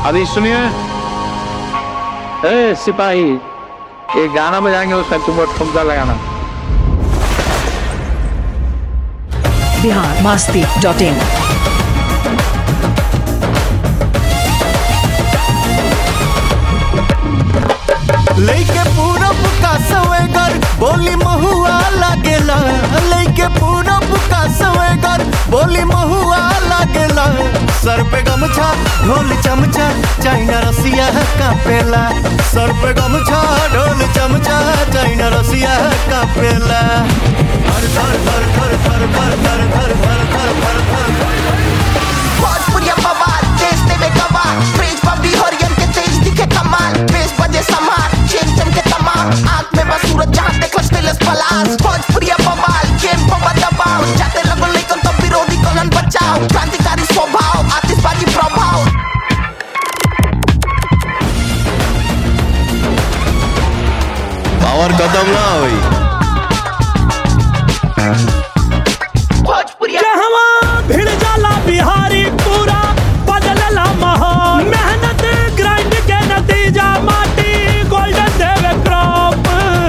अभी सुनिए ए सिपाही ये गाना बजाएंगे उसमें तुम ठुमका लगाना बिहार मस्ती डॉट इन लइके पूरब का सवेगर बोली महुआ लागेला लइके पूरब का सवेगर बोली महुआ लागेला सर पे गमछा ढोल चमचा चाइना रसिया कापेला सर पे गमछा ढोल चमचा चाइना रसिया कापेला धर धर धर धर धर धर धर धर धर धर धर धर भोजपुरिया बवाल देश देवे गवाह फ्रिज बबी हरियन के तेज दिखे कमाल बेस बजे समार चेन चमके तमाम आंख में बस सूरज जहां देखो स्टेलस पलास भोजपुरिया बवाल गेम को दबाव जाते लगो लेकिन तो विरोधी को नन बचाओ क्रांतिकारी स्वभाव आतिशबाजी प्रभाव पावर खत्म ना होई भोजपुरिया कहवा भिड़ जाला बिहारी पूरा बदलला माहौल मेहनत ग्राइंड के नतीजा माटी गोल्डन देवे क्रॉप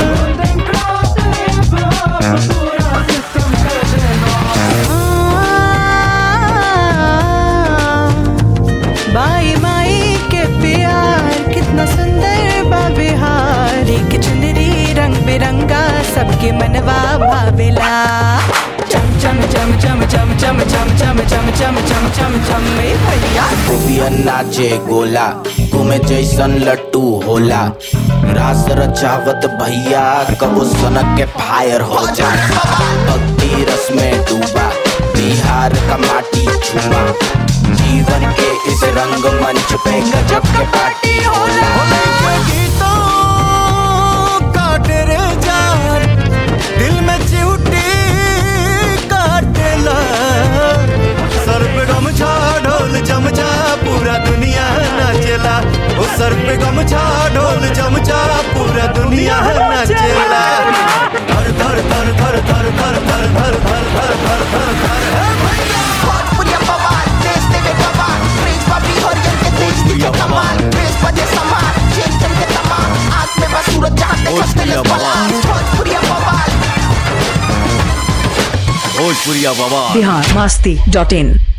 बाई माई के प्यार कितना सुंदर बा बिहार एक चुनरी रंग बिरंगा सबके मनवा भावेला चम चम चम चम चम चम चम चम चम चम चम चम चम ए भैया गोपिया नाचे गोला घूमे जैसन लट्टू होला रास रचावत भैया कबो सनक के फायर हो जा भक्ति रस में डूबा बिहार का माटी छुआ जीवन के इस रंग मंच पे गजब के पार्टी होला होली के गीतों का तेरे जान दिल में चिउटी काटेला सर पे गमछा ढोल चमचा पूरा दुनिया नाचेला ओ सर पे गमछा ढोल चमचा पूरा दुनिया नाचेला धर धर धर धर धर धर धर धर धर धर धर धर धर हे भैया भोजपुरिया बवाल देश देवे गवाह फ्रिज बबी हरियन के तेज दिखे कमाल बेस बजे समार चेन चमके तमाम आंख में बस सूरज जहां देखो स्टेलस पलास भोजपुरिया बवाल भोजपुरिया बाबा बिहार मस्ती डॉट इन